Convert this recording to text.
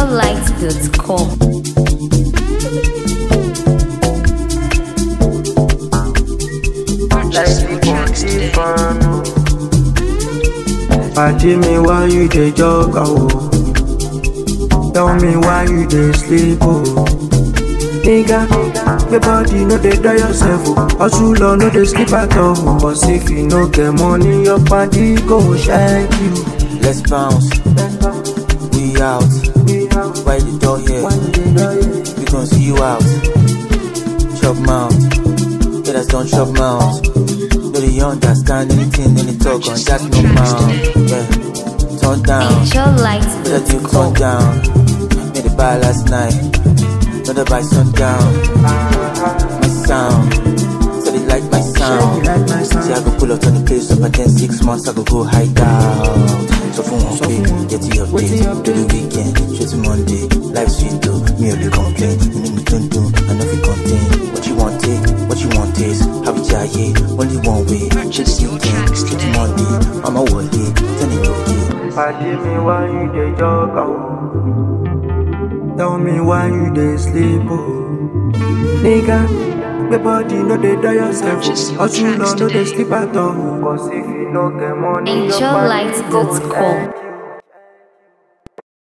NigerLight.com. Party me why you dey jog oh. Tell me why you dey sleep oh. Nigga, your body no dey die yourself oh. Hustle or no dey sleep at all. But if you no get money, your body go shake you. Let's bounce, we out. Why the door here? We gon' see you out. Chop mouth, yeah that's don't chop mouth. No they understand anything, any talk on that's no mouth. Yeah, turn down, let you turn NigerLight.com. down. Made the buy last night, another by sundown. My sound, so they like my You sound. like my See, I sound? go pull up on the place up and then six months I go go hide out. So for one pay, get to your Wetin day, your to the weekend, straight to Monday. Life sweet though, me only complain. You need me don't do, I know we contain. What you want take, what you want taste. How we jaye, only one way. Just you can, straight to Monday. I'm a wallet, tell it okay. Party me why you dey jog oh. Tell me why you dey sleep oh. Nigga, your body no dey die yourself oh. Hustle or no dey sleep at all. Cause if you no get money, your body go NigerLight.com. shake you.